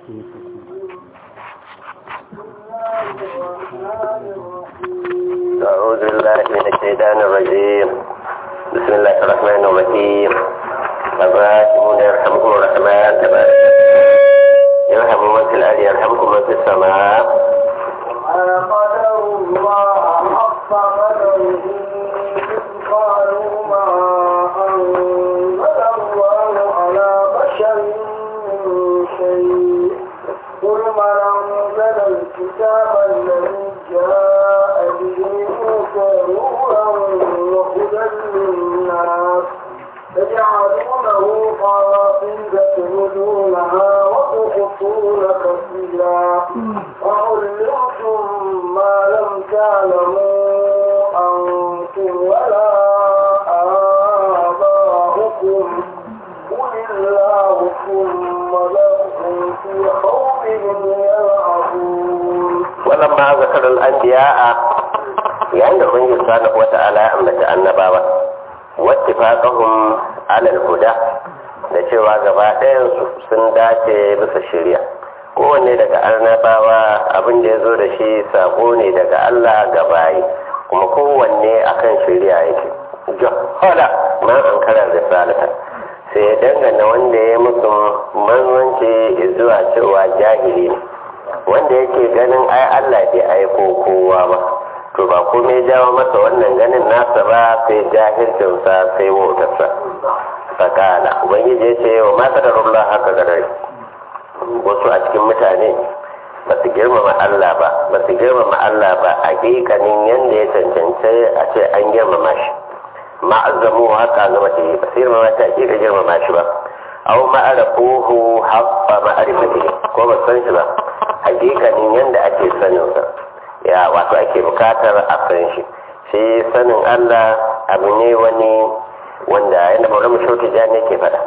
أعوذ بالله من الشيطان الرجيم بسم الله الرحمن الرحيم الراحمون يرحمكم الرحمن تبارك يرحم من في الأرض يرحمكم من في السماء وما قدر الله حق قدره إذ قالوا ما أنزل الله على بشر من شيء قل من أنزل الكتاب الذي جاء به موسى نورا وهدى للناس تجعلونه قراطيس تبدونها وتخفون كثيرا وعلمتم ما لم تعلموا أنتم ولا آباؤكم قل الله ثم لهم في خوفهم يلعبون ولما ذكر الأنبياء يعني ubangiji subhanahu wata'ala ya ambaci annabawa wattifaqahum ala al-huda da cewa gaba ɗayan su sun dace bisa shari'a kowanne daga annabawa abin da ya zo da shi sako ne daga Allah ga bayi kuma kowanne akan shari'a yake jahala man ankara risalata sai ya dangana wanda ya musu manzanci zuwa cewa jahili ne wanda yake ganin ai Allah bai aiko kowa ba to ba komai jawo masa wannan ganin nasa ba sai jahilcinsa sai wautarsa sakala ubangiji ya ce wa mata da rumla haka gadari wasu a cikin mutane ba su girmama Allah ba ba su girmama Allah ba a hakikanin yadda ya cancanci a ce an girmama shi ma'azzamu haka zama ce ba su girmama ta hakika girmama shi ba au ma'arafuhu haɓɓa ma'arifati ko ba san shi ba hakikanin yadda ake saninsa ya wato ake bukatar a san shi shi sanin Allah abu ne wani wanda yadda maulama shautu jani ke faɗa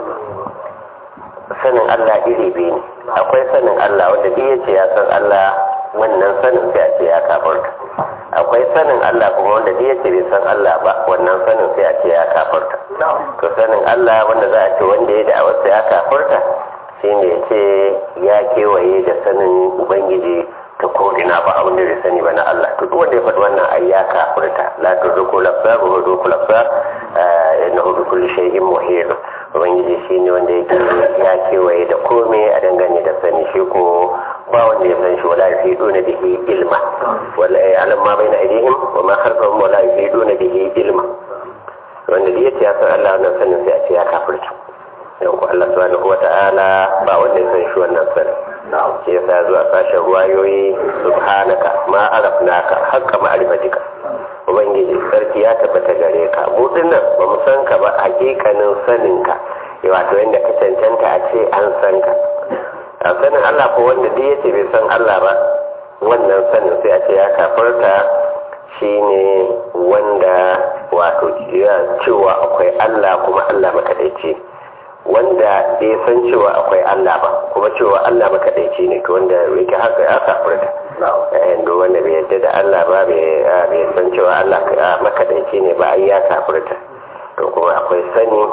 sanin Allah iri biyu ne akwai sanin Allah wanda duk ya ce ya san Allah wannan sanin sai a ce ya kafarta akwai sanin Allah kuma wanda duk ya ce bai san Allah ba wannan sanin sai a ce ya kafarta to sanin Allah wanda za a ce wanda ya da wasu ya kafarta shine ya ce ya kewaye da sanin ubangiji ta ko'ina ba abin da zai sani ba na Allah to duk wanda ya faɗi wannan ai ya kafirta la tudruku lafza wa tudruku lafza innahu bi kulli shay'in muhit ubangiji shine wanda yake ya kewaye da komai a dangane da sani shi ko ba wanda ya san shi wala yafiduna bihi ilma wala ya'lam ma baina aydihim wa ma khalfahum wala yafiduna bihi ilma wanda da yace ya san Allah wannan sanin sai a ce ya kafirta yau ko Allah subhanahu wa ta'ala ba wanda ya san shi wannan sanin ke yasa zuwa sashen ruwayoyi subhanaka ma arafnaka haqqa ma'rifatika ubangiji sarki ya tabbata gare ka mu dinnan ba mu san ka ba hakikanin sanin ka wato yanda ka cancanta a ce an san ka a sanin Allah ko wanda duk yace bai san Allah ba wannan sanin sai a ce ya kafarta shine wanda wato cewa akwai Allah kuma Allah makadaici wanda bai san cewa akwai Allah ba kuma cewa Allah makaɗaici ne to wanda yake haka ya kafirta yadda wanda bai yadda da Allah ba bai san cewa Allah makaɗaici ne ba ai ya kafirta to kuma akwai sani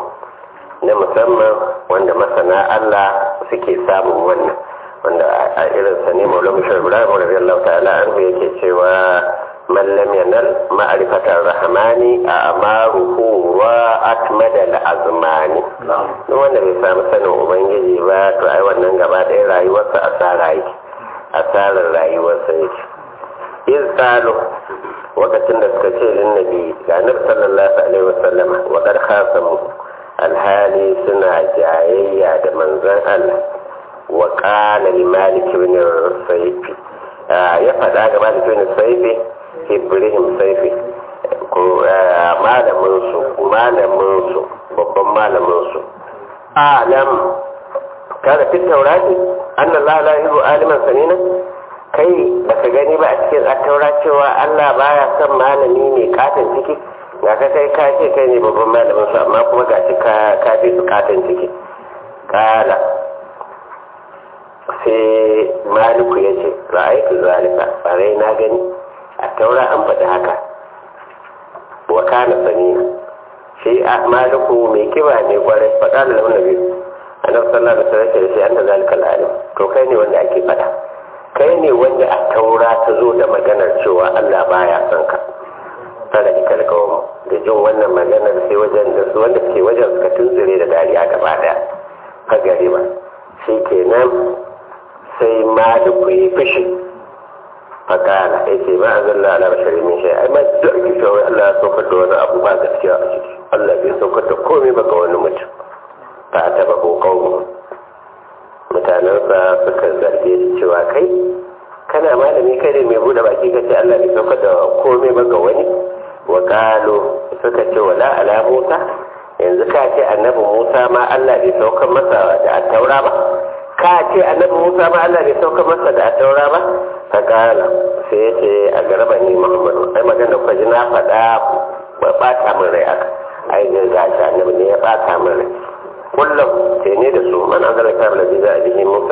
na musamman wanda masana Allah suke samun wannan wanda a irin sa ne maulana bashir ibrahim radiyallahu ta'ala anhu yake cewa man lam yanal ma'rifatar rahmani a amaruhu wa atmada al-azmani duk wanda bai samu sanin ubangiji ba to ai wannan gaba ɗaya rayuwarsa asara yake asarar rayuwarsa yake in tsalo lokacin da suka ce lin nabi ga nabi sallallahu alaihi wasallama wa qad khasamu alhali suna jayayya da manzon Allah wa qala li-malik ibn sayfi ya faɗa ga malik ibn sayfi ibrahim saifi ko malaminsu malaminsu babban malaminsu alam kada fi taurati annan la la yuhu aliman sanina kai baka gani ba a cikin attaura cewa Allah baya son malami ne katon ciki ga ka kai ka ce kai ne babban malamin su amma kuma ga shi ka ka fi su katon ciki kala sai maliku ya ce ra'aytu zalika bare na gani a taura an faɗi haka wa kana sani shi a maliku mai kiba ne kwarai faɗa da launa biyu annabi sallallahu alaihi wasallam ya ce anta zalika alim to kai ne wanda ake fada kai ne wanda a taura ta zo da maganar cewa Allah baya son ka fara da kalkawo da jin wannan maganar sai wajen da su wanda suke wajen suka tunzure da dariya gaba daya ka gari ba shi kenan sai maliku yi fushi fakala ya ce ba a zalla ala bashari min shi ai ma duk ake cewa Allah ya saukar da wani abu ba gaskiya a ciki Allah bai saukar da komai ba ga wani mutum ta taba ko kawo mutanensa suka zarge shi cewa kai kana malami kai ne mai bude baki kace Allah bai saukar da komai ba ga wani wa qalu suka ce wala ala Musa yanzu ka ce annabi Musa ma Allah bai saukar masa da taura ba ka ce annabi Musa ma Allah bai saukar masa da taura ba ka kala sai ya ce a garba ni Muhammadu ai magana da kwaji na faɗa ba ɓata min rai aka ai ga shi annabi ne ya ɓata min rai kullum sai ne da su man an zara kamar da za a bihi Musa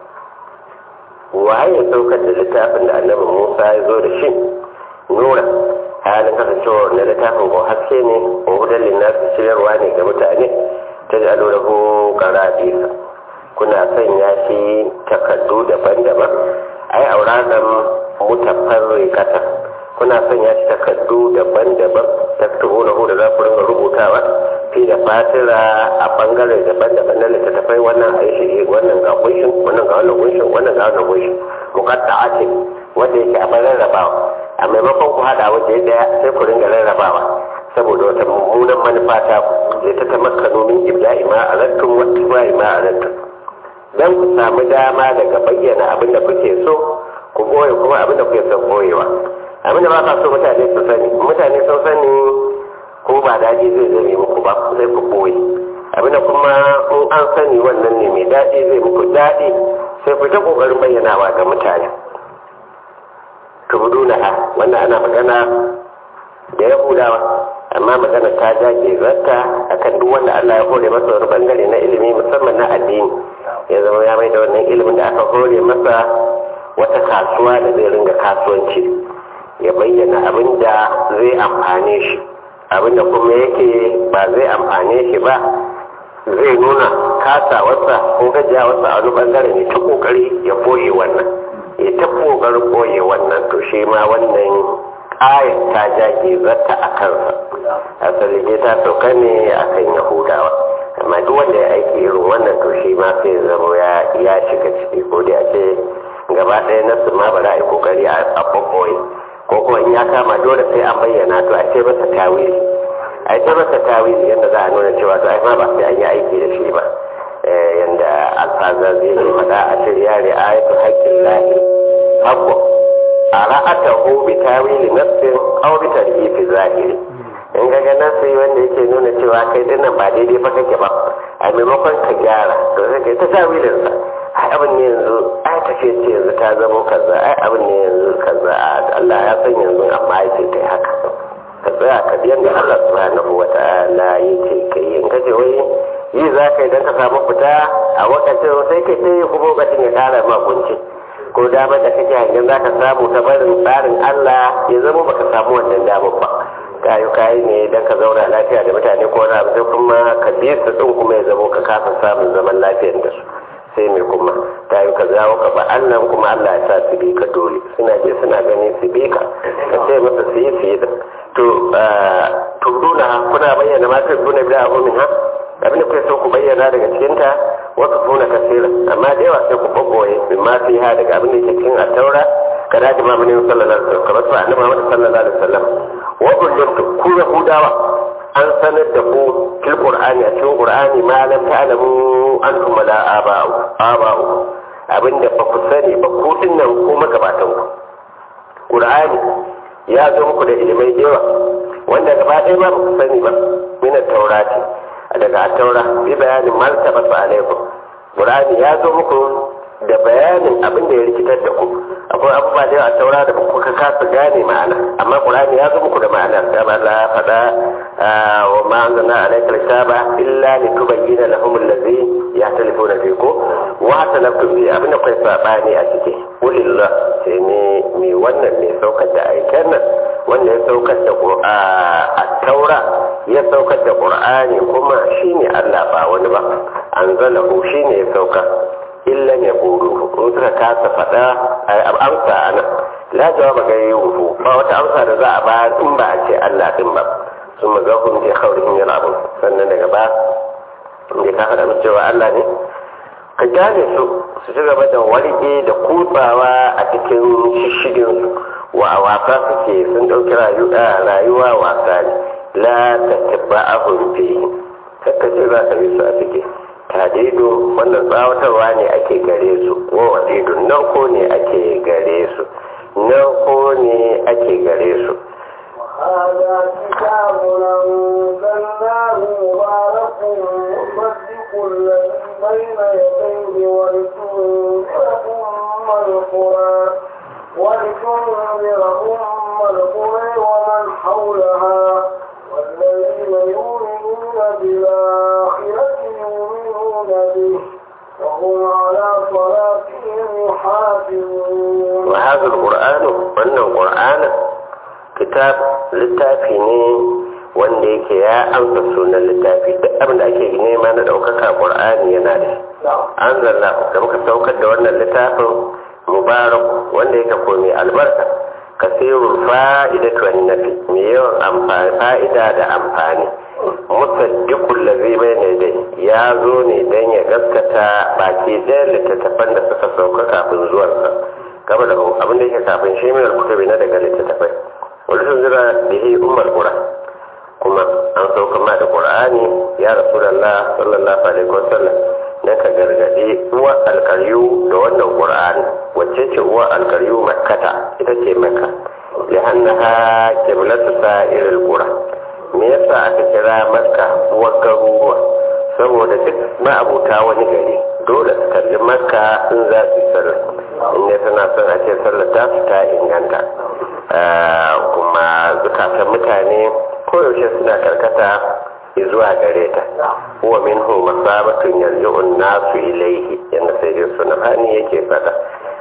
waye ya saukar da littafin da annabi Musa ya zo da shi nura halin kasancewa na littafin ko haske ne ko hudan linnasu shiryarwa ne ga mutane ta ji alo da ku karadisa kuna sanya shi takardu daban-daban ai auradan mutafarrikata kuna sanya shi takardu daban-daban taktubu na da za ku ringa rubutawa fi da fatira a bangare daban-daban na littattafai wannan a yi wannan ga kunshin wannan ga wannan kunshin wannan ga wannan kunshin mukatta ce wanda yake a bayan rabawa a maimakon ku hada waje daya sai ku ringa rarrabawa saboda wata mummunan manufa ta zai ta tamakkanu min ibda'i ma alattum wa tibai ma alattum dan ku samu dama daga bayyana abin da kuke so ku goye kuma abin da kuke son goyewa abin da ba ka so mutane su sani mutane sun sani ko ba daɗi zai zame muku ba sai ku boye abin da kuma in an sani wannan ne mai daɗi zai muku daɗi sai ku ta ƙoƙarin bayyanawa ga mutane tubuduna ha wannan ana magana da yahudawa amma magana ta jage zarta akan duk wanda Allah ya hore masa wani bangare na ilimi musamman na addini ya zama ya mai da wannan ilimin da aka hore masa wata kasuwa da zai ringa kasuwanci ya bayyana abin da zai amfane shi abin da kuma yake ba zai amfane shi ba zai nuna kasawarsa ko gajiyawarsa a wani bangare ne ta kokari ya boye wannan ya ta kokarin boye wannan to shi ma wannan ayat ta jage zata a kansa asali ne ta sauka ne a kan yahudawa amma duk wanda ya aiki irin wannan to shi ma sai zama ya shiga ciki ko da ce gaba ɗaya na su ma ba za a yi kokari a ɓaɓɓoye ko kuma in ya kama dole sai an bayyana to a ce masa tawili a ce masa tawili yadda za a nuna cewa to ai ma ba sai an yi aiki da shi ba yanda alfaza zai yi faɗa a shirya ne ayatu haƙƙin lahi haƙƙo a ra'atahu bi tawili nafsin aw bi tarihi zahiri in ga ga nasi wanda yake nuna cewa kai dinnan ba daidai fa kake ba a maimakon ka gyara to sai kai ta tawilin sa ai abin ne yanzu ai tafiye ce yanzu ta zamo kaza ai abin ne yanzu kaza Allah ya san yanzu amma ai sai kai haka ka tsaya ka biyan da Allah subhanahu wa ta'ala yake kai in ka ce wai yi za ka yi don ka samu fita a wakacin sai kai sai kuma lokacin ya kara ma kunci ko damar da kake hangen za ka samu ta barin tsarin Allah ya zama baka samu wannan damar ba kayu kayi ne don ka zauna lafiya da mutane ko wani abu sai kuma ka biye su din kuma ya zama ka kasa samun zaman lafiyar da su sai mai kuma ta yi ka zawo ka ba Allah kuma Allah ya sa su bi ka dole suna je suna gani su bi ka ka ce masa su yi su yi to turduna kuna bayyana ma ta duna bi abu min ha abin da kuke so ku bayyana daga cikinta wasu tuna kasira amma da yawa sai ku babboye min ma fi ha daga abin da ke cikin at-taura kada ji ma mun sallallahu alaihi wasallam kamar su annabi Muhammad sallallahu alaihi wasallam wa ullimtu ku yahudawa an sanar da ku fil qur'ani a cikin qur'ani ma lam ta'lamu antum la aba'u aba'u abinda ba ku sani ba ku dinnan ku magabatan ku qur'ani ya zo muku da ilimai da yawa wanda gaba ɗaya ba ku sani ba min taurati daga taura bi bayanin martaba su alaikum qur'ani ya zo muku da bayanin abin da ya rikitar da ku akwai abubuwa da yawa a taura da kuka kasa gane ma'ana amma qur'ani ya zo muku da ma'ana da ba la fada wa ma anzalna alayka kitaba illa litubayyana lahum allazi yahtalifuna fihi ko wa talaftu bi abin da kai sabani a ciki ulillah sai ne mai wannan mai saukar da aiken nan wanda ya saukar da a taura ya saukar da qur'ani kuma shine Allah ba wani ba anzalahu shine ya saukar illa ne buru in suka kasa faɗa amsa a nan la jawaba ga yi ba wata amsa da za a bayar in ba a ce Allah din ba sun maga hun je kaurihin yana abu sannan daga ba inda ka faɗa musu cewa Allah ne ka gane su su ci gaba da warge da kutsawa a cikin shishigin su wa a wasa suke sun ɗauki rayuwa wasa ne la ta tabba ahun fi kakka ce za ka bi su a cikin tadido wannan tsawatarwa ne ake gare su wa wadidu nan ko ne ake gare su nan ko ne ake gare su هذا كتاب أنزلناه مبارك مصدق الذي بين يديه ولتنذر أم القرى ولتنذر أم القرى ومن حولها والذين يؤمنون بالآخرة يؤمنون به وهم على صلاتهم يحافظون وهذا القرآن وأن القرآن kitab littafi ne wanda yake ya amsa sunan littafi duk abin da ake nema na ɗaukaka ƙur'ani yana da an zanna da muka saukar da wannan littafin mubarak wanda yake ko mai albarka kasirul fa'idatu wan nafi mai yawan amfani fa'ida da amfani musaddiqul ladhi bayna yadayhi ya zo ne dan ya gaskata baki ɗayan littattafan da suka sauka kafin zuwansa gaba da abin da yake kafin shi mai kutubi na daga littattafai wani sun zira da yi umar kura kuma an sauka ma da qur'ani ya rasulullah sallallahu alaihi wasallam na ka gargadi uwa alkaryu da wannan qur'ani wacce ce uwa alkaryu makkata ita ce makka lihannaha qiblatu sa'iril qura me yasa aka kira makka uwar garuruwa saboda duk ma'abuta wani gari dole su kalli makka in za su yi sallah in ne suna son a ce sallah ta su ta inganta kuma zukatan mutane koyaushe suna karkata zuwa gare ta huwa minhu masabatun yarji'un nasu ilaihi yanda sai dai suna hani yake fada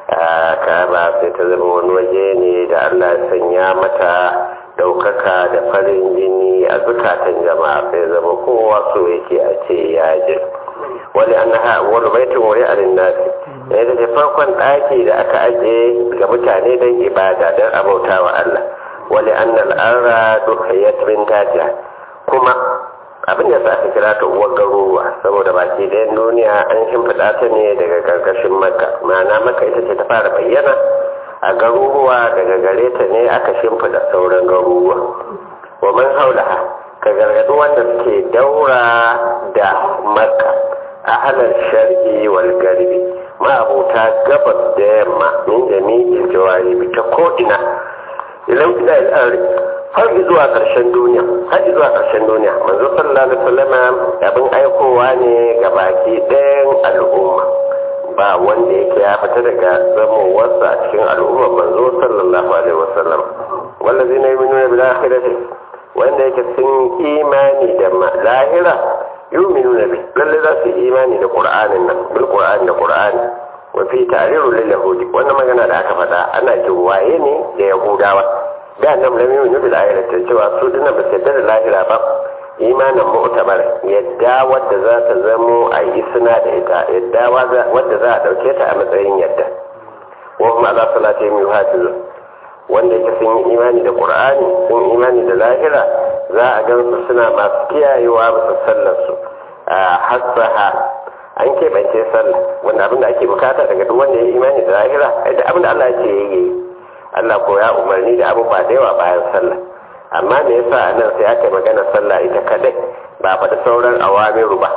kaba sai ta zama wani waje ne da Allah ya sanya mata daukaka da farin jini a zukatan jama'a sai zama kowa so yake a ce ya ji wani annaha wani baitin wuri a linnasi ne da farkon ɗaki da aka aje ga mutane don ibada don abauta wa Allah wani annal arra duhiyat min tajiya kuma abin da sa aka kira ta uwar garuruwa saboda baki ɗayan duniya an shimfiɗa ta ne daga karkashin maka ma'ana maka ita ce ta fara bayyana a garuruwa daga gare ta ne aka shimfiɗa sauran garuruwa wa man haulaha ka gargaɗi wanda suke daura da makka a halar shar'i wal garbi ma'abuta gabas da yamma min jami'in jawaribi ta ko'ina idan ina al'ari har zuwa ƙarshen duniya har zuwa ƙarshen duniya manzo sallallahu alaihi wasallama abin aikowa ne ga baki ɗayan al'umma ba wanda yake ya fita daga zamowarsa a cikin al'umma manzo sallallahu alaihi wasallam wallazi na yi nuna bil akhirati wanda yake sun imani da lahira yu'minuna bi lalle za su yi imani da qur'anin nan bil qur'ani da qur'ani wa fi ta'riru lil yahudi wannan magana da aka faɗa ana waye ne da yahudawa da nan lam yu'minu bil akhirati cewa su dinnan ba su yarda da lahira ba imanin mu'tabar yadda wadda za ta zamo a yi suna da ita yadda wadda za a ɗauke ta a matsayin yadda wa kuma ala salatihim yuhafizun wanda yake sun yi imani da qur'ani sun imani da lahira za a gan su suna masu kiyayewa bisa sallar su a hasaha an keɓance sallah wanda abinda ake bukata daga duk wanda ya yi imani da lahira da abinda Allah ya ce ya yi Allah ko ya umarni da abubuwa da yawa bayan sallah amma me yasa a nan sai aka magana sallah ita kadai ba faɗi sauran awamiru ba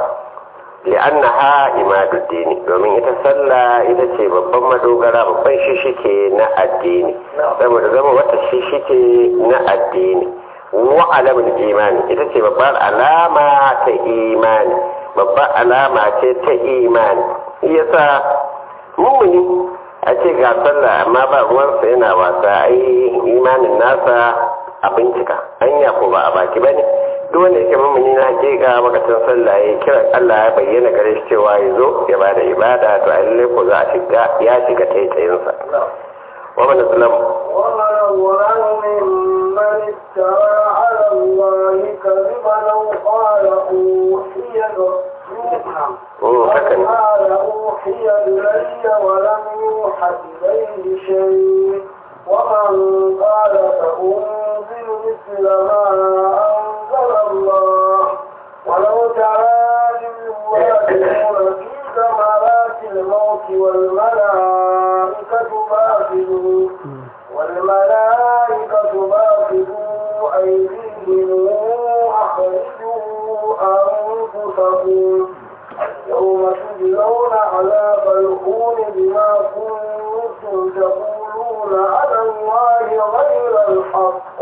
li'annaha imaduddini domin ita sallah ita ce babban madogara babban shishike na addini saboda zama wata shishike na addini wa alamul imani ita ce babbar alama ta imani babbar alama ce ta imani yasa mummuni a ce ga sallah amma ba ruwansa yana wasa ai imanin nasa a bincika anya ko ba a baki ba ne duk wanda yake mamuni na hakika makacin sallah ya kira Allah ya bayyana gare shi cewa ya zo ya bada ibada to a lalle ko za a shiga ya shiga taitayinsa wa man zalam ومن أظلم ممن افترى على الله كذبا أو قال أوحي Mm, haka ne. قال أوحي إلي ولم يوحى إليه شيء ومن قال فأنزل مثل ما أنزل الله ولو ترى إذ الظالمون في ثمرات الموت والملائكة باسلوا والملائكة باسلوا أيديهم أخرجوا أنفسكم يوم تجزون عذاب الهون بما كنتم تقولون على الله غير الحق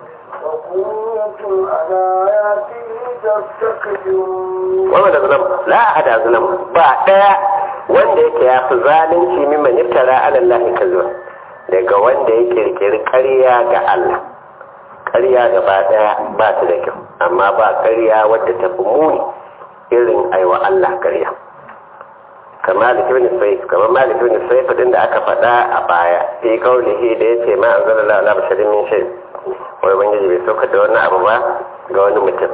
وكنتم على آياته تستكبرون wa man zalam la ahada zalam ba daya wanda yake ya fi zalunci mimman iftara ala Allah kazuwa daga wanda ya kirkiri ƙarya ga Allah ƙarya gaba daya ba ta da kyau amma ba ƙarya wadda ta fi muni irin aiwa Allah ƙarya kamar malik ibn sayf kamar malik ibn sayf din da aka faɗa a baya fi kaulihi da yace ma anzalallahu ala basharin min shay wai ubangiji bai saukar da wannan abu ba ga wani mutum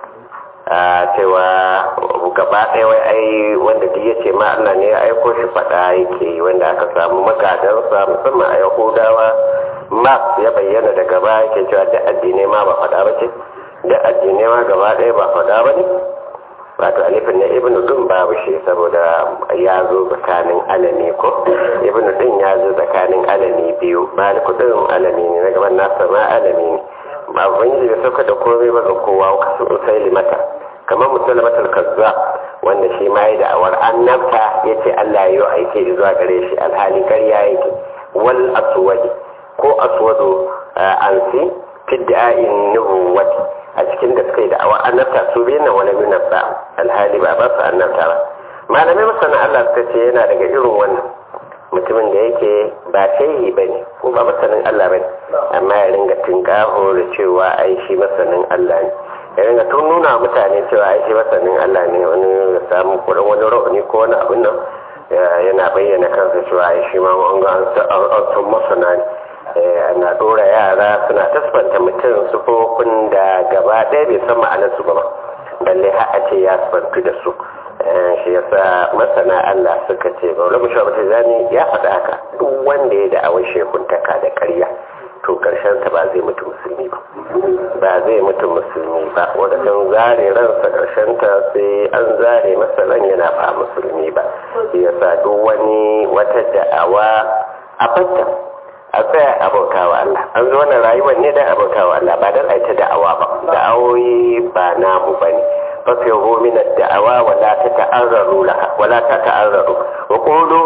a cewa gaba ɗaya wai ai wanda duk ya ce ma Allah ne ya aiko shi faɗa yake yi wanda aka samu magadansa musamman a yahudawa ma ya bayyana daga baya yake cewa da addinai ma ba faɗa ba ce da addinai ma gaba ɗaya ba faɗa ba ne wato alifin na ibn dun babu shi saboda ya zo tsakanin alami ko ibn dun ya zo tsakanin alami biyu maliku din alami ne na gaban nasa ma alami ne ba ubangiji bai sauka da komai ba ga kowa kasu usaili mata kamar musulmatul kazza wanda shi ma yi da'awar annabta ya ce Allah ya yi aike zuwa gare shi alhali karya yake wal aswadi ko aswadu ansi fidda'in nubuwati a cikin da suka yi da'awar annabta su biyu na wani minabba alhali ba ba su annabta ba malamai masana Allah suka ce yana daga irin wannan mutumin da yake ba shehi ba ne ko ba masanin Allah ba ne amma ya ringa tinkaho da cewa ai shi masanin Allah ne ya ringa tun nuna mutane cewa ai shi masanin Allah ne wani ya samu kuɗin wani ra'uni ko wani abin nan yana bayyana kansa cewa ai shi ma an ga an san masana ne ana ɗora yara suna tasfanta mutum sufofin da gaba ɗaya bai san ma'anar su ba balle har a ce ya sifantu da su shi yasa masana Allah suka ce ba wani shawar zani ya faɗa haka duk wanda ya da'awar shekuntaka da ƙarya to ƙarshen ta ba zai mutu musulmi ba ba zai mutu musulmi ba wanda sun zare ransa ƙarshen ta sai an zare masa ran yana ba musulmi ba shi yasa duk wani wata da'awa a fatta a tsaya abokawa Allah an zo wannan rayuwar ne dan abokawa Allah ba dan aita da'awa ba da'awoyi ba namu bane ففروا من الدعوى ولا تتعرضوا لها ولا تتعرضوا وقولوا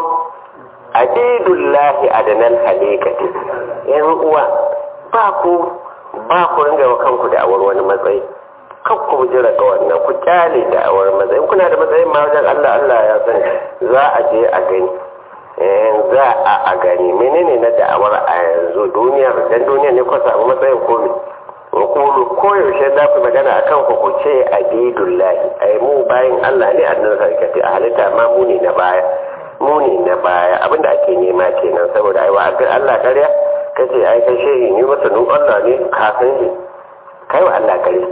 عبيد الله أدنى الحليقة yan uwa ba ku ba ku ringa wa kanku da awar wani matsayi kan ku jira ga wannan ku kyale da awar matsayi kuna da matsayin ma wajen Allah Allah ya san za a je a gani za a a gani menene na da'awar a yanzu duniyar dan duniya ne ku samu matsayin komai wakulu koyaushe za ku magana a kan ku ce a bidullahi ai mu bayan Allah ne a nan sarkati a halitta ma muni na baya muni na baya abinda ake nema kenan saboda ai wa Allah karya kace ai kai shehi ni masanin Allah ne kafin shi kai wa Allah karya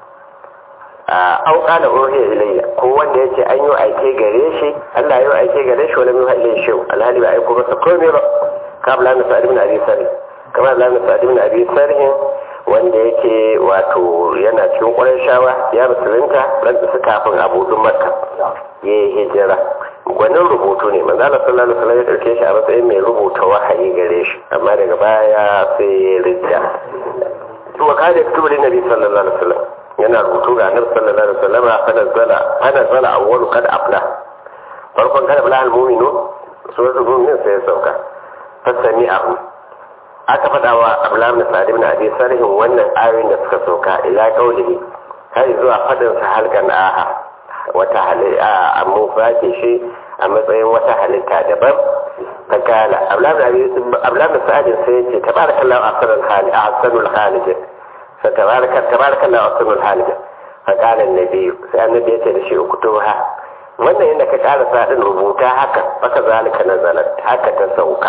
a auka da ohe ilayya ko wanda ya ce an yi aike gare shi Allah ya yi aike gare shi wani mai halin shi alhali ba aiko masa komai ba kabla na sa'ad bin abi sarhi kamar Allah na sa'ad bin abi sarhi wanda yake wato yana cikin ƙwarar shawa ya musulunta ran su kafin abudun makka ya yi hijira gwanin rubutu ne manzo Allah sallallahu alaihi wasallam ya dauke shi a matsayin mai rubuta wahayi gare shi amma daga baya sai ya ridda to wa kada kutubu da nabi sallallahu alaihi wasallam yana rubutu ga annabi sallallahu alaihi wasallam fa nazala fa nazala awwalu kad afla farkon kada bala al-mu'minu suratul mu'min sai ya sauka fasami'ahu aka faɗa wa abdullahi bin sa'ad ibn abi sarihin wannan ayoyin da suka sauka ila qaulihi har zuwa fadin sa halkan aha wata halitta a mu fake shi a matsayin wata halitta daban ta kala abdullahi bin sa'ad sai ya ce tabarakallahu ahsanul khaliq ahsanul khaliq fa tabaraka tabarakallahu ahsanul khaliq fakalan na biyu sai annabi ya ce da shi ukutuha wannan yadda ka ƙara sa ɗin rubuta haka baka zalika na zalat haka ta sauka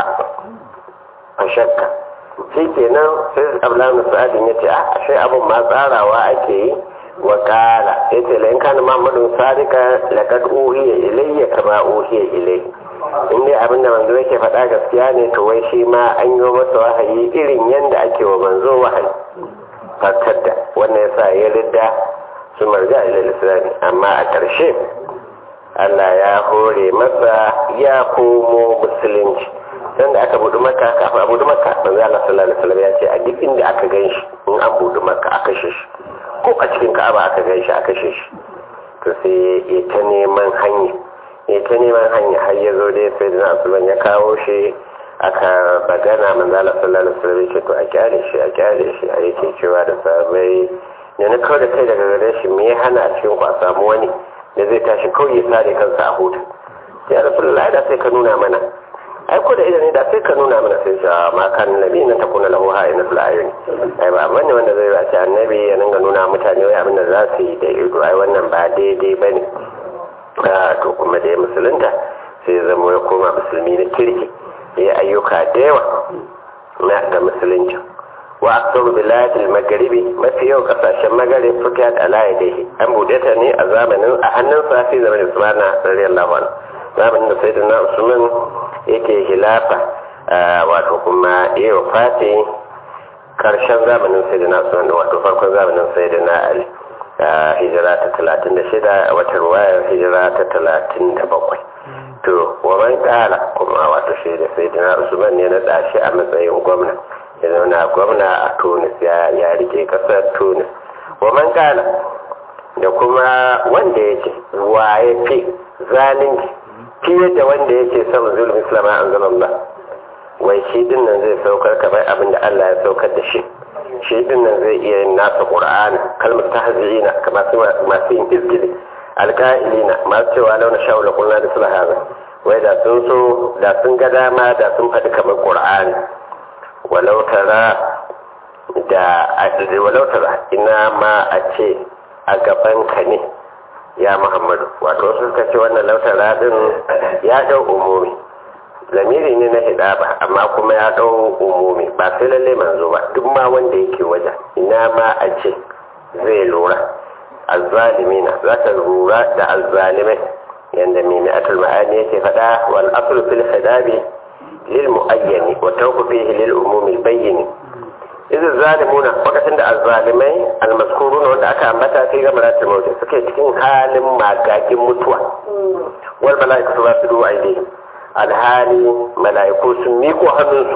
a shakka shi kenan sai abdullahi sa'adin ya ce a ashe abin ma tsarawa ake yi wa kala ya ce la in kana muhammadun sadika laqad uhiya ilayya kama uhiya ilayhi in dai abin da manzo yake faɗa gaskiya ne to wai shi ma an yi masa wahayi irin yadda ake wa manzo wahayi fatar da wannan yasa ya ridda su marja ilal islami amma a ƙarshe Allah ya hore masa ya komo musulunci dan da aka budu maka kafin a budu maka manzo Allah sallallahu alaihi wasallam ya ce a duk inda aka gan shi in an budu maka aka kashe shi ko a cikin Ka'aba aka gan shi aka kashe shi to sai ya ta neman hanya ya ta neman hanya har ya zo dai sai da Usman ya kawo shi aka bagana manzo Allah sallallahu alaihi wasallam ya ce to a kyale shi a kyale shi a yake cewa da sabai ne na kawai da kai daga gare shi me ya hana a cikin ku a samu wani da zai tashi kawai ya sare kansa a hutu ya rasulullahi da sai ka nuna mana ai ko da idan da sai ka nuna mana sai cewa ma kan nabi nan ta kuna lahu hayi na ayuni ai ba bane wanda zai ce annabi ya dinga nuna mutane wai abin da za su yi da ido ai wannan ba daidai bane a to kuma da ya musulunta sai zama ya koma musulmi na kirki ya ayyuka da yawa na da musulunci wa aksaru biladil magharibi mafi yau kasashen magharib fukat ala yadihi an bude ta ne a zamanin a hannun safi zamanin usmana radiyallahu anhu zamanin da sayyidina usman yake hilafa wato kuma iya fati karshen zamanin sayyidina usman wato farkon zamanin sayyidina ali hijira ta talatin da shida a watan wayar hijira ta talatin da bakwai to wa man kala kuma wato shi da sayyidina usman ne na dashi a matsayin gwamna ya zauna gwamna a tunis ya rike kasar tunis wa man kala da kuma wanda yake waye fi zalunci fiye da wanda yake son zulmi islam an zama wai shi din nan zai saukar kamar abin da Allah ya saukar da shi shi din nan zai iya yin nasa qur'ani kalmar tahzina kamar masu yin izgili alqa'ilina masu cewa launa sha'ula kullu da sulhana wai da sun so da sun ga dama da sun faɗi kamar qur'ani walau tara da walau tara ina ma a ce a gaban ka ne ya muhammadu wato wasu suka ce wannan lautara din ya dau umumi lamiri ne na hidaba amma kuma ya dau umumi ba sai lalle manzo ba duk ma wanda yake waje ina ma a ce zai lura azzalimina za ta lura da azzalimai yanda mai mi'atul ma'ani yake faɗa wal aslu fil hidabi lil muayyani wa tawqu fihi lil umumi bayyini idan zalimuna lokacin da azzalimai almaskuruna wanda aka ambata sai ga maratul mauti suke cikin halin magagin mutuwa wal malaikatu ba su duwa aidi alhali malaiku sun miko hannunsu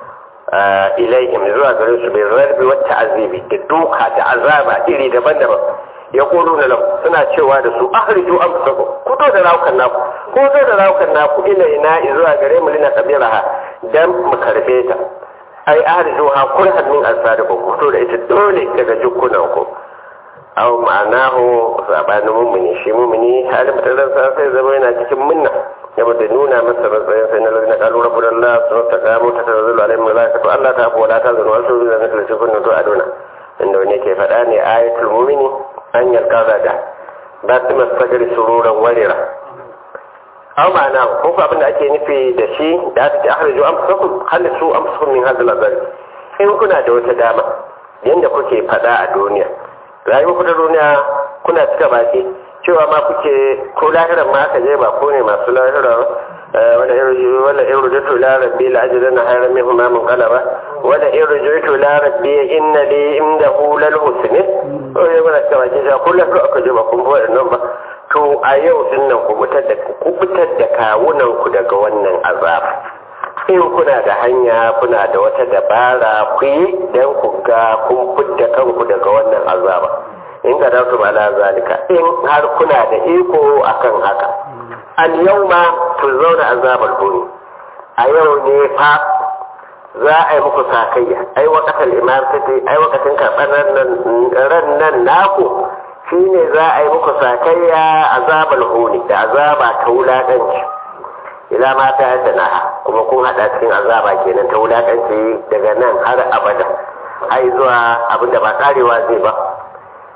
ilaihim zuwa gare su bai zarbi wata azibi da duka da azaba iri daban-daban ya kolo na lau suna cewa da su ahriju an fusaku kuto da raukan naku ko zo da raukan naku ila ina zuwa gare mu lina kabiraha dan mu karbe ta ai ahriju ha kurhan min asadikum ku fito da ita dole daga jukkunan ku aw ma'anahu sabanin mumuni shi mumuni halin mutanen sa sai zama yana cikin munna ya bada nuna masa matsayin sai na lalina kalu rabbul allah su ta kamo ta tanzilu alaihim malaikatu allah ta fi wala ta zanu wasu zuwa na kalli kunnu to aduna inda wani ke faɗa ne ayatul mumini an yarka da ba su masagari sururan warira aw ma'ana ko ko abin da ake nufi da shi da aka ce ahriju anfusakum halisu anfusakum min hadhihi al-azab in kuna da wata dama yanda kuke fada a duniya rayuwar ku da duniya kuna cika baki cewa ma kuke ko lahiran ma aka je ba ko ne masu lahira wala irju wala irju la rabbi la ajrana hayran minhu ma mun qalaba wala irju la rabbi inna li indahu lal husni ko ya wala cika baki ja kullu ko aka je ba kun bo nan ba to a yau din nan ku kubutar da kawunan ku daga wannan azab in kuna da hanya kuna da wata dabara ku yi don ku ga kun fidda kanku daga wannan azaba in ka dautu ba la zalika in har kuna da iko akan haka al yawma zauna azabar huni a yau ne fa za a yi muku sakayya ai wakatal imam tace ai wakatin karɓar ran nan naku shine za a yi muku sakayya azabar huni da azaba ta wulaƙanci ila ma ta yadda na kuma kun haɗa cikin azaba kenan ta wulaƙanci daga nan har abada ai zuwa abin da ba karewa zai ba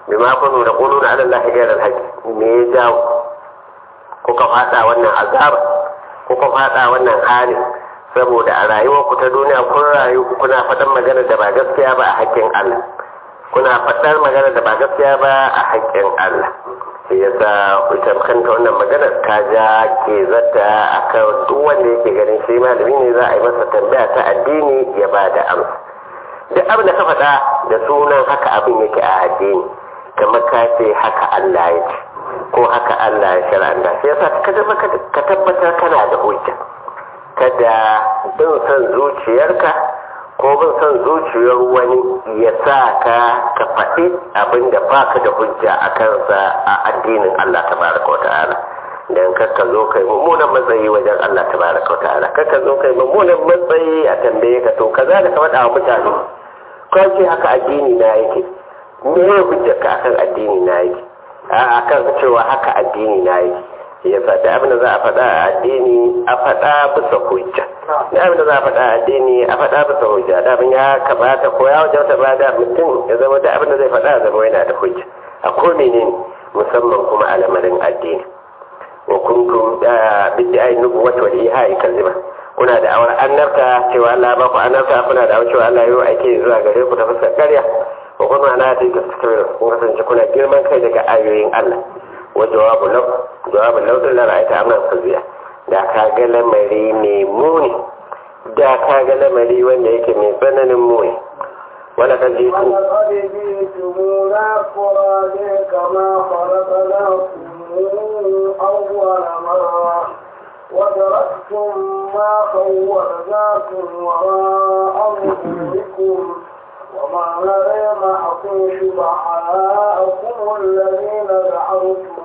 bima kunu da quluna ala allahi ghayra al-haqq me ya jawo kuka fada wannan azaba kuka fada wannan halin saboda a rayuwar ku ta duniya kun rayu kuna faɗan magana da ba gaskiya ba a haƙƙin Allah kuna faɗar magana da ba gaskiya ba a haƙƙin Allah shi yasa ita kanta wannan maganar ta ja ke zata akan duk wanda yake ganin shi malami ne za a yi masa tambaya ta addini ya ba da amsa duk abin da ka faɗa da sunan haka abin yake a addini kamar ka ce haka Allah ya ce ko haka Allah ya shar'anta sai yasa ka tabbatar kana da hujja kada bin son zuciyarka ko bin son zuciyar wani ya sa ka ka faɗi abin da baka da hujja a kansa a addinin Allah tabaraka wa ta'ala dan kakka zo kai mummunan matsayi wajen Allah tabaraka wa ta'ala kakka zo kai mummunan matsayi a tambaye ka to kaza da ka faɗa wa mutane ko ce haka addini na yake me ya hujjarka akan addini na yake a akan cewa haka addini na yake ya faɗi abin da za a faɗa a addini a faɗa bisa hujja da abin da za a faɗa a addini a faɗa bisa hujja da abin ya kamata ko ya wajen ba da mutum ya zama da abin da zai faɗa zama yana da hujja a ko menene musamman kuma a lamarin addini wa kuntum da bidda ayi nubu wata wal ihai kalima kuna da awar annabta cewa Allah ba ku annabta kuna da awar cewa Allah yau ake zuwa gare ku ta fuskar ƙarya wa kuma ana da gaskiya kun kasance kuna girman kai daga ayoyin Allah wa jawabu lau jawabin laudin da ra'ayta amnan faziya da ka ga lamari mai muni da ka ga lamari wanda yake mai tsananin muni wala kan ji su ولقد جئتمونا فرادا كما خلقناكم أول مرة وتركتم ما خولناكم وراء ظهوركم وما نرى معكم شفعاءكم الذين زعمتم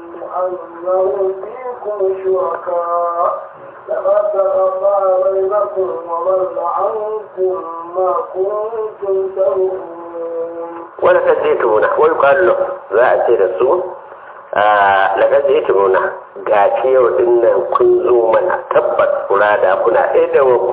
أنهم فيكم شركاء لقد تقطع بينكم وضل عنكم ما كنتم تزعمون wala kan ji tumuna wai kwallo za a ce da su lagar ji tumuna ga ce yau din nan kun zo mana tabbas kura da kuna ɗaya da muku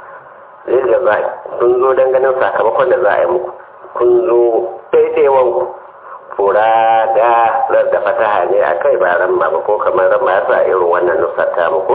zai da za kun zo don ganin sakamakon da za a yi muku kun zo ɗaiɗaiwan ku fura da da fataha ne a kai ba ran ba ko kamar ran ma yasa irin wannan nusar ta muku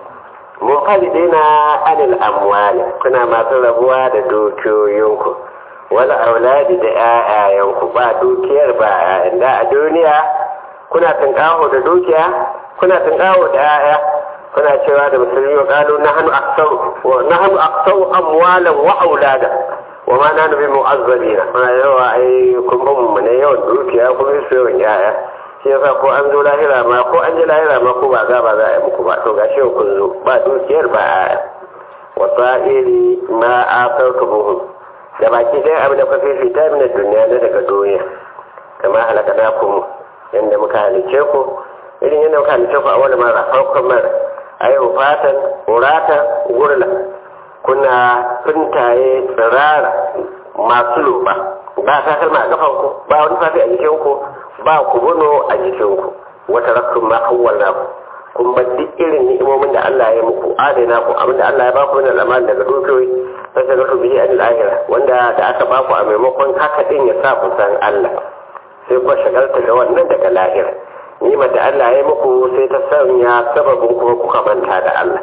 mun fadi daina anil amwali kuna masu rabuwa da dukiyoyinku wala auladi da ƴaƴayenku ba dukiyar ba inda a duniya kuna tunƙaho da dukiya kuna tunƙaho da ƴaƴa kuna cewa da musulmi wa qalu nahnu aktsaru wa nahnu aktsaru amwalan wa aulada wa ma nahnu bi mu'azzabina kuna yawa ai kun ba mu ne yawan dukiya kun su yawan ƴaƴa shi yasa ko an zo lahira ma ko an je lahira ma ko ba za ba za a yi muku ba to gashi kun zo ba dukiyar ba ƴaƴa wa sa'iri ma asartumuhum da baki ɗaya abin da kuka fifita min duniya na daga duniya kama halaka na ku yadda muka halice ku irin yadda muka halice ku a wani mara farkon mara a yi fatan urata gurla kuna fintaye tsirara masu loba ba ta kalma a kafan ku ba wani fafi a jikin ku ba ku buno a jikin ku wata rakkun ma hawwala ku kun bar duk irin ni'imomin da Allah ya muku adana ku abinda Allah ya ba ku min al'amal daga dukiyoyi sai ga su bihi anil akhirah wanda da aka ba ku a maimakon haka din ya sa ku san Allah sai ku shagalta da wannan daga lahira ni'imar da Allah ya muku sai ta sanya sababin kuma kuka manta da Allah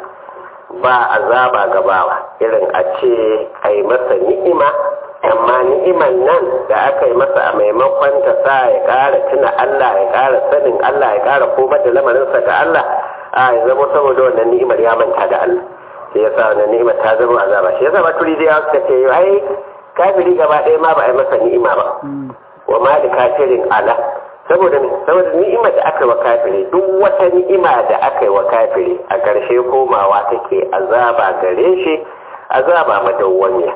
ba azaba gabawa irin a ce a yi masa ni'ima amma ni'iman nan da aka yi masa a maimakon ta sa ya ƙara tuna Allah ya ƙara sanin Allah ya ƙara komar da lamarinsa ga Allah a ya zama saboda wannan ni'imar ya manta da Allah shi yasa wannan ni'imar ta zama azaba shi yasa baturi da suka ce ai kafiri gaba ɗaya ma ba a yi masa ni'ima ba wa ma da kafirin ala saboda saboda ni'imar da aka yi wa kafiri duk wata ni'ima da aka yi wa kafiri a ƙarshe komawa take azaba gare shi azaba madawwamiya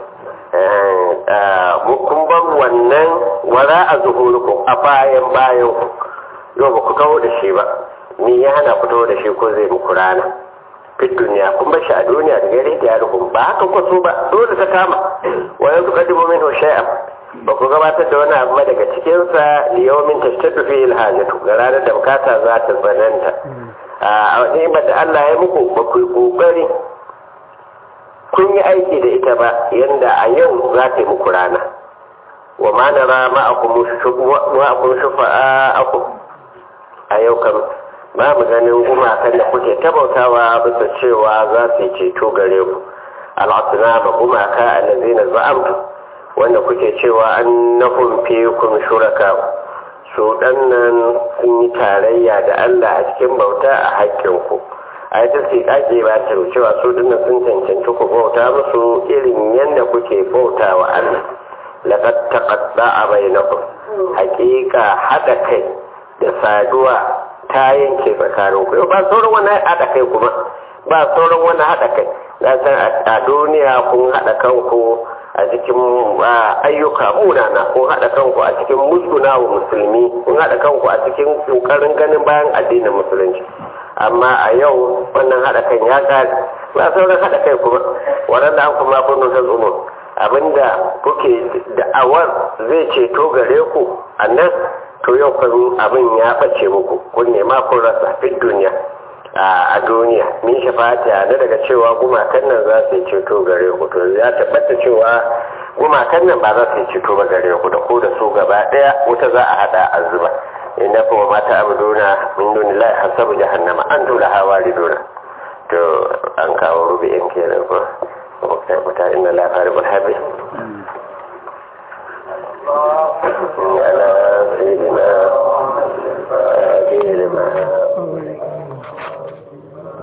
kun bar wannan wara a zuhurukum a bayan bayan yau ba ku taho da shi ba ni ya hana ku taho da shi ko zai muku rana fit duniya kun bar shi a duniya da gare da yarukum ba haka ku so ba dole ta kama wa yanzu kadibu min shay'an ba ku gabatar da wani abu ba daga cikinsa da yawmin tashtaddu fi alhajatu ga ranar da bukata za ta tsananta a ni'imar da Allah ya muku ba ku yi kokari kun yi aiki da ita ba yanda a yau za ta yi muku rana wa ma nara ma'akum shufa'akum a yau kan ba mu ganin gumakan da kuke tabautawa bisa cewa za su yi ceto gare ku al'asuna ba gumaka allazina za'amtu wanda kuke cewa annahum fiikum shuraka su dannan sun yi tarayya da Allah a cikin bauta a haƙƙinku a yata su ake ba ta cewa su dinnan sun cancanci ku bauta musu irin yadda kuke bauta wa Allah laqad taqatta'a bainakum haƙiƙa haɗa kai da saduwa ta yanke tsakanin ku ba sauran wani haɗa kai kuma ba sauran wani haɗa kai na san a duniya kun haɗa kanku a cikin ayyuka munana kun haɗa kanku a cikin musguna wa musulmi kun haɗa kanku a cikin ƙoƙarin ganin bayan addinin musulunci amma a yau wannan haɗa kan ya ƙare ba sauran haɗa kai kuma waɗanda an kuma kun nuna tsumo abinda kuke da'awar zai ceto gare ku a nan to yau kan abin ya ɓace muku kun nema kun rasa fi duniya a duniya min shafata na daga cewa gumakan nan za su yi ceto gare ku to ya tabbata cewa gumakan nan ba za su yi ceto ba gare ku da ku da su gaba ɗaya wuta za a haɗa a zuba inna kuma mata abuduna min dunillahi hasabu jahannama an dole hawa riduna to an kawo rubi'in kenan ko mutane inna la faribul habib على سيدنا